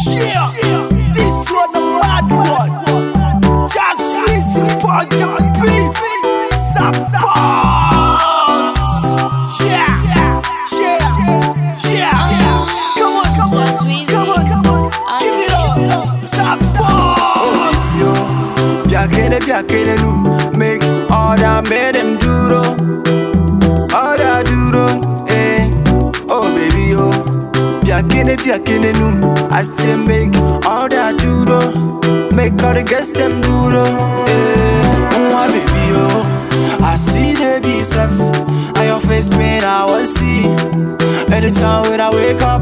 Yeah, this one a mad one. Just listen for the beat. Suppose. Yeah, yeah, yeah. Come on, come on, come on, come on. Give it up. Suppose. yo Biakene biakene nu Make all that made them duro All that duro eh Oh baby yo Biakene biakene nu I say make all that duro Make all the girls them duro eh Mwa baby yo I see the be self And your face man I want see Anytime when I wake up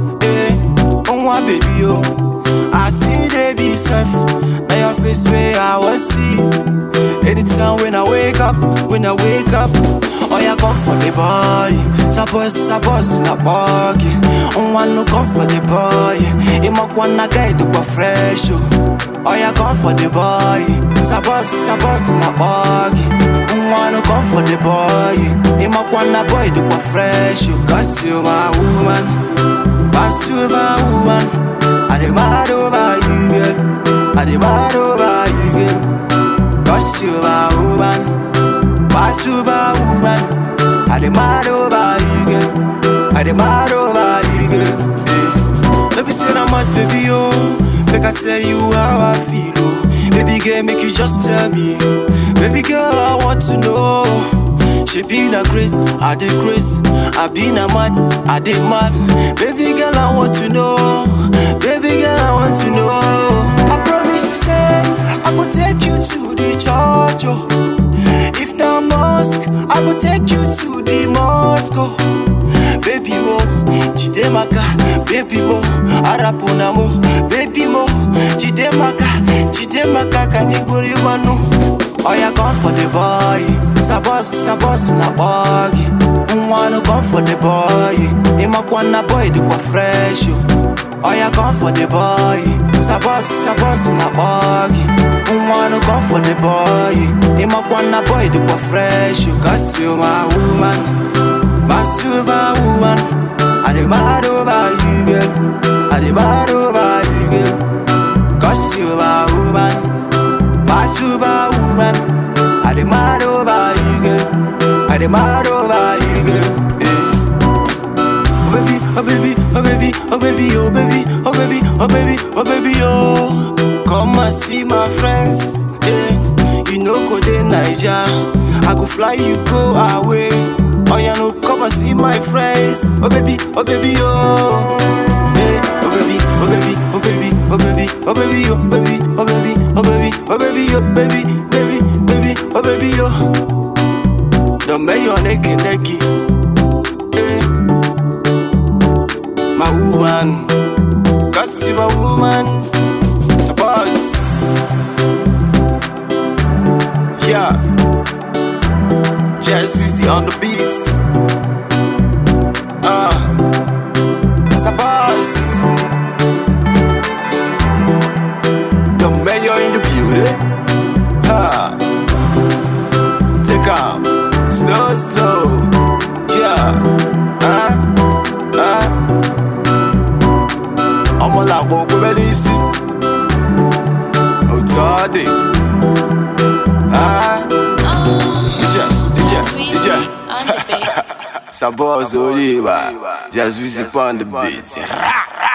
eh Mwa baby yo I see they be self Now your face where I was see Anytime when I wake up When I wake up Oh yeah come for the boy Suppose suppose na buggy One no come for the boy Ima kwana guy to go fresh oh Oh yeah come for the boy Suppose suppose na buggy One no come for the boy Ima kwana boy to go fresh oh Cause you my woman Pass you my woman I dey mad over you, girl. I dey mad over you, girl. Cause you my woman, my super woman. I dey mad over you, girl. I dey mad over you, girl. Hey. Let me say that much, baby, oh. Make I tell you how I feel, oh. Baby girl, make you just tell me. Baby girl, I want to know. She been a grace, I did grace. I been a mad, I did mad. Baby girl, I want to know. Baby girl, I want to know. I promise to say, I will take you to the church. Oh. If not mosque, I will take you to the mosque. Oh. Baby mo, Chidemaka, baby mo, Arapuna mo, baby mo, Chidemaka, Chidemaka, Kaniguri wanu. Oh yeah, come for the boy. Sabos, sabos na buggy. Wanna come for the boy. Imakwana boy the kwa fresh. yo. Oh yeah, come for the boy. Sabos, sabos na buggy. Wanna come for the boy. Imakwana boy the kwa fresh. yo. Cause you my woman, my superwoman. I dey mad over you, girl. I dey mad over you, girl. Cause you my woman. My superwoman, I dey mad over you, girl. I dey mad over you, girl. Yeah. Oh baby, oh baby, oh baby, oh baby, oh baby, oh baby, oh baby, oh baby, oh. Come and see my friends, yeah. You know go dey Naija, I go fly you go away. Oh yeah, no, come and see my friends. Oh baby, oh baby, oh. Hey, oh baby, oh baby, oh baby, oh baby, oh baby, oh baby, oh baby, oh baby, oh baby, oh baby, baby, baby, oh baby, oh. Don't make your neck necky. Hey, my woman, cause you my woman. Suppose, yeah. Just easy on the beats. Ah. Sabas The mayor in the building Ha Take out Slow, slow Yeah Ah Ah ọmọ làgbọ̀ òpó bẹ́lí sí òtọ́ dé Ah Dìjà Dìjà Dìjà on the beat. Sabos orí wa Just visit on the beat Ra, ra.